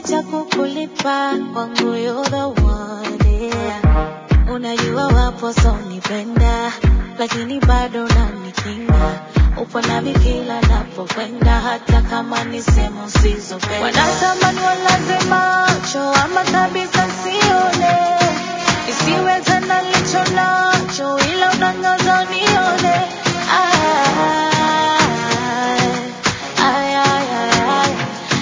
cha kukulipa kwangu you're the one yeah. Unajua wapo sonipenda lakini bado unanikinga, upo nami kila napokwenda, hata kama ni sehemu usizopenda. Wanatamani walaze macho ama kabisa sione, isiwe tena licho nacho, ila unangaza nione. Ay, ay, ay, ay,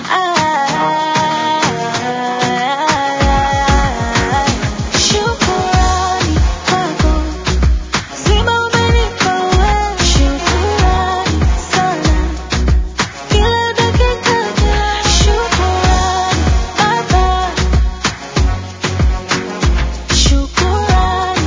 ay. Shukurani kwako Zima umenipa wewe, shukurani sana. Kila dakika ya shukurani Baba, shukurani.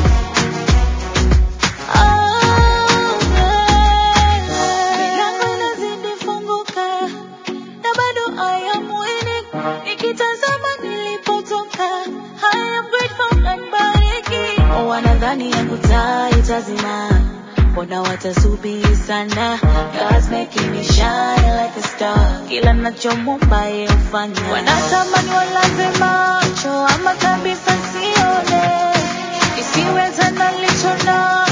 Oh, milango inazidi funguka na bado I am winning. Nikitazama nilipotoka, I am grateful and bariki. Wanadhani yangu taa itazima, mbona watasubiri sana? God's making me shine like a star. Kila nachomomba yeye hufanya. Wanatamani walaze macho ama kabisa sione, isiwe tena licho na